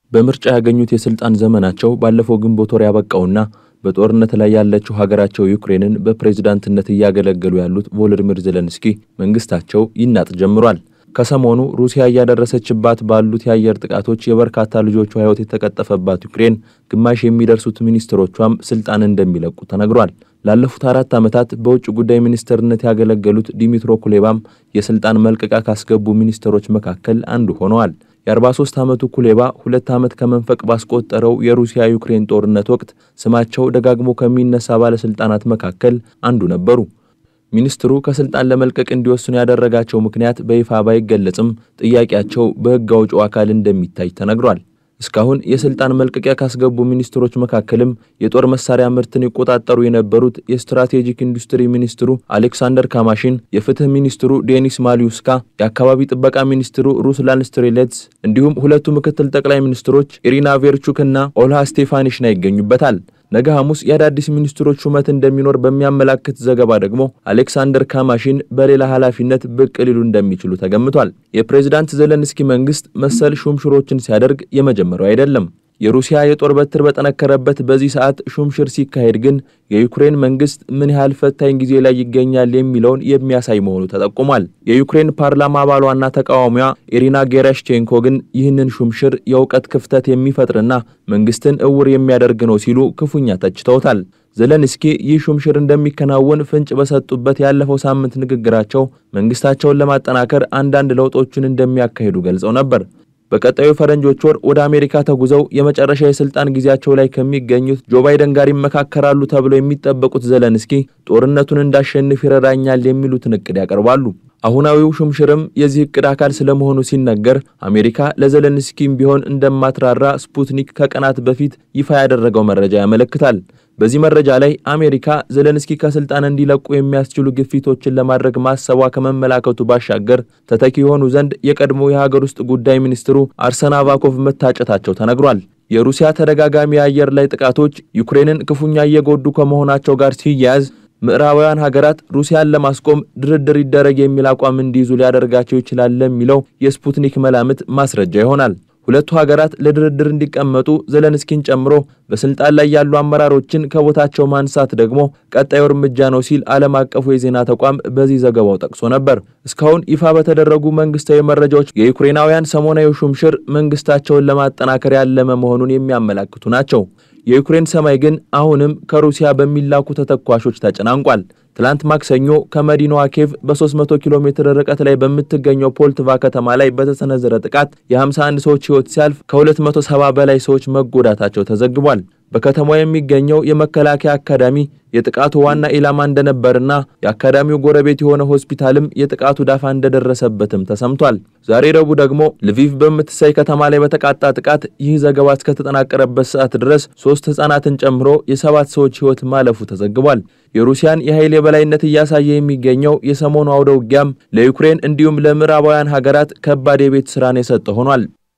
በምርጫ ያገኙት የስልጣን ዘመናቸው ባለፈው ግንቦት ወር ያበቃውና በጦርነት ላይ ያለችው ሀገራቸው ዩክሬንን በፕሬዝዳንትነት እያገለገሉ ያሉት ቮሎዲሚር ዜሌንስኪ መንግስታቸው ይናጥ ጀምሯል። ከሰሞኑ ሩሲያ እያደረሰችባት ባሉት የአየር ጥቃቶች የበርካታ ልጆቿ ሕይወት የተቀጠፈባት ዩክሬን ግማሽ የሚደርሱት ሚኒስትሮቿም ስልጣን እንደሚለቁ ተነግሯል። ላለፉት አራት ዓመታት በውጭ ጉዳይ ሚኒስትርነት ያገለገሉት ዲሚትሮ ኩሌባም የስልጣን መልቀቂያ ካስገቡ ሚኒስትሮች መካከል አንዱ ሆነዋል። የ43 ዓመቱ ኩሌባ ሁለት ዓመት ከመንፈቅ ባስቆጠረው የሩሲያ ዩክሬን ጦርነት ወቅት ስማቸው ደጋግሞ ከሚነሳ ባለሥልጣናት መካከል አንዱ ነበሩ። ሚኒስትሩ ከስልጣን ለመልቀቅ እንዲወስኑ ያደረጋቸው ምክንያት በይፋ ባይገለጽም ጥያቄያቸው በሕግ አውጪው አካል እንደሚታይ ተነግሯል። እስካሁን የስልጣን መልቀቂያ ካስገቡ ሚኒስትሮች መካከልም የጦር መሳሪያ ምርትን ይቆጣጠሩ የነበሩት የስትራቴጂክ ኢንዱስትሪ ሚኒስትሩ አሌክሳንደር ካማሺን፣ የፍትህ ሚኒስትሩ ዴኒስ ማሊዩስካ፣ የአካባቢ ጥበቃ ሚኒስትሩ ሩስላን ስትሬሌትስ እንዲሁም ሁለቱ ምክትል ጠቅላይ ሚኒስትሮች ኢሪና ቬርቹክ እና ኦልሃ ስቴፋኒሽና ይገኙበታል። ነገ ሐሙስ የአዳዲስ ሚኒስትሮች ሹመት እንደሚኖር በሚያመላክት ዘገባ ደግሞ አሌክሳንደር ካማሺን በሌላ ኃላፊነት ብቅ ሊሉ እንደሚችሉ ተገምቷል። የፕሬዝዳንት ዜሌንስኪ መንግስት መሰል ሹምሽሮችን ሲያደርግ የመጀመሪያው አይደለም። የሩሲያ የጦር በትር በጠነከረበት በዚህ ሰዓት ሹምሽር ሲካሄድ ግን የዩክሬን መንግስት ምን ያህል ፈታኝ ጊዜ ላይ ይገኛል የሚለውን የሚያሳይ መሆኑ ተጠቁሟል። የዩክሬን ፓርላማ አባሏና ተቃዋሚዋ ኢሪና ጌራሽቼንኮ ግን ይህንን ሹምሽር የእውቀት ክፍተት የሚፈጥርና መንግስትን እውር የሚያደርግ ነው ሲሉ ክፉኛ ተችተውታል። ዜሌንስኪ ይህ ሹምሽር እንደሚከናወን ፍንጭ በሰጡበት ያለፈው ሳምንት ንግግራቸው መንግስታቸውን ለማጠናከር አንዳንድ ለውጦችን እንደሚያካሂዱ ገልጸው ነበር። በቀጣዩ ፈረንጆች ወር ወደ አሜሪካ ተጉዘው የመጨረሻ የስልጣን ጊዜያቸው ላይ ከሚገኙት ጆ ባይደን ጋር ይመካከራሉ ተብለው የሚጠበቁት ዜሌንስኪ ጦርነቱን እንዳሸንፍ ይረዳኛል የሚሉትን እቅድ ያቀርባሉ። አሁናዊው ሹምሽርም የዚህ እቅድ አካል ስለመሆኑ ሲነገር አሜሪካ ለዜሌንስኪም ቢሆን እንደማትራራ ስፑትኒክ ከቀናት በፊት ይፋ ያደረገው መረጃ ያመለክታል። በዚህ መረጃ ላይ አሜሪካ ዜሌንስኪ ከስልጣን እንዲለቁ የሚያስችሉ ግፊቶችን ለማድረግ ማሰቧ ከመመላከቱ ባሻገር ተተኪ የሆኑ ዘንድ የቀድሞ የሀገር ውስጥ ጉዳይ ሚኒስትሩ አርሰን አቫኮቭ መታጨታቸው ተነግሯል። የሩሲያ ተደጋጋሚ የአየር ላይ ጥቃቶች ዩክሬንን ክፉኛ እየጎዱ ከመሆናቸው ጋር ሲያያዝ ምዕራባውያን ሀገራት ሩሲያን ለማስቆም ድርድር ይደረግ የሚል አቋም እንዲይዙ ሊያደርጋቸው ይችላል ለሚለው የስፑትኒክ መላምት ማስረጃ ይሆናል። ሁለቱ ሀገራት ለድርድር እንዲቀመጡ ዜሌንስኪን ጨምሮ በስልጣን ላይ ያሉ አመራሮችን ከቦታቸው ማንሳት ደግሞ ቀጣዩ እርምጃ ነው ሲል ዓለም አቀፉ የዜና ተቋም በዚህ ዘገባው ጠቅሶ ነበር። እስካሁን ይፋ በተደረጉ መንግስታዊ መረጃዎች የዩክሬናውያን ሰሞናዊ ሹምሽር መንግስታቸውን ለማጠናከር ያለመ መሆኑን የሚያመላክቱ ናቸው። የዩክሬን ሰማይ ግን አሁንም ከሩሲያ በሚላኩ ተተኳሾች ተጨናንቋል። ትላንት ማክሰኞ ከመዲናዋ ኬቭ በ300 ኪሎ ሜትር ርቀት ላይ በምትገኘው ፖልትቫ ከተማ ላይ በተሰነዘረ ጥቃት የ51 ሰዎች ሕይወት ሲያልፍ ከ270 በላይ ሰዎች መጎዳታቸው ተዘግቧል። በከተማዋ የሚገኘው የመከላከያ አካዳሚ የጥቃቱ ዋና ኢላማ እንደነበርና የአካዳሚው ጎረቤት የሆነ ሆስፒታልም የጥቃቱ ዳፋ እንደደረሰበትም ተሰምቷል። ዛሬ ረቡዕ ደግሞ ልቪቭ በምትሳይ ከተማ ላይ በተቃጣ ጥቃት ይህ ዘገባ እስከተጠናቀረበት ሰዓት ድረስ ሶስት ሕፃናትን ጨምሮ የሰባት ሰዎች ሕይወት ማለፉ ተዘግቧል። የሩሲያን የኃይል የበላይነት እያሳየ የሚገኘው የሰሞኑ አውደ ውጊያም ለዩክሬን እንዲሁም ለምዕራባውያን ሀገራት ከባድ የቤት ስራን የሰጠ ሆኗል።